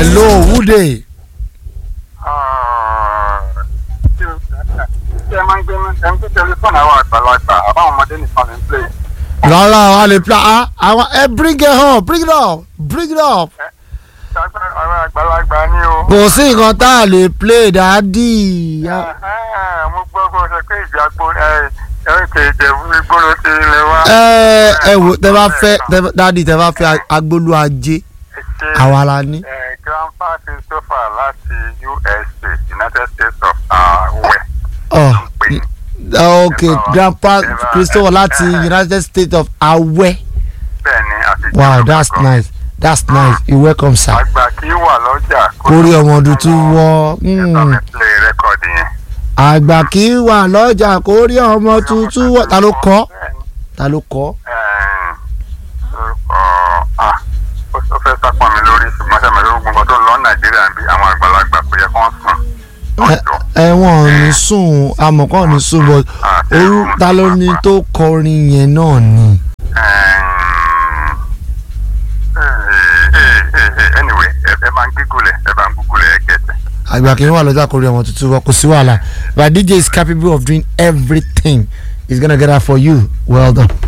hello who dey. ṣé ẹ máa ń gbé ẹ ń gbé tẹlifóònù àwọn àgbàlagbà àbáwọn ọmọdé nìkan lè ń play. rárá wa lè pla ah àwọn ẹ bring it up bring it up bring it up. ṣàgbà àwọn àgbàlagbà ni o. kò sí nǹkan tá a lè play dáàdì. Ẹ̀hẹ́n, mo gbọ́ bó ṣe pé ìjà gbo ẹ̀ríkè ìjẹ̀bú igbó ló ti ilẹ̀ wa. ẹ ẹ wò tẹ bá fẹ́ tẹ- dáàdì tẹ bá fẹ́ agbolú ajé Ṣé, àwa la ní. eh, grandpa christopher láti usa united states of awẹ. Oh, pè ní. ok grandpa christopher láti united states of awẹ. bẹ́ẹ̀ ni àti wow ìjọba that's kan. nice that's nice you welcome sir. àgbà kì í wà lọ́jà. kórè ọmọ tuntun wọ. ẹ bá mi play rẹ́kọ̀dì yẹn. àgbà kì í wà lọ́jà kórè ọmọ tuntun wọ. ta ló kọ́ Bẹ́ẹ̀ ni. ta ló kọ́. Ẹ̀ẹ́n, orúkọ ah, ó ó fẹ́ sápọn mi lórí ṣùgbọ́n sẹ́mi lórí gbogbo tó ń lọ nàìjíríà bí àwọn àgbàlagbà kò yẹ kó wọ́n sùn. ẹ ọjọ́ ẹ wọn ò ní sùn amọ̀kọ́ ò ní sùn but orú ta ló ní tó kọrin yẹn náà ni. anyway ẹ ẹ máa ń gígùlẹ̀ ẹ bá ń gúgùlẹ̀ ẹ gẹ̀ẹ́tẹ̀. àgbà kì í wà lọ́jà kórè ọmọ tuntun wọ kò sí wàhálà but dj is capable of doing everything he's gonna get that for you well done.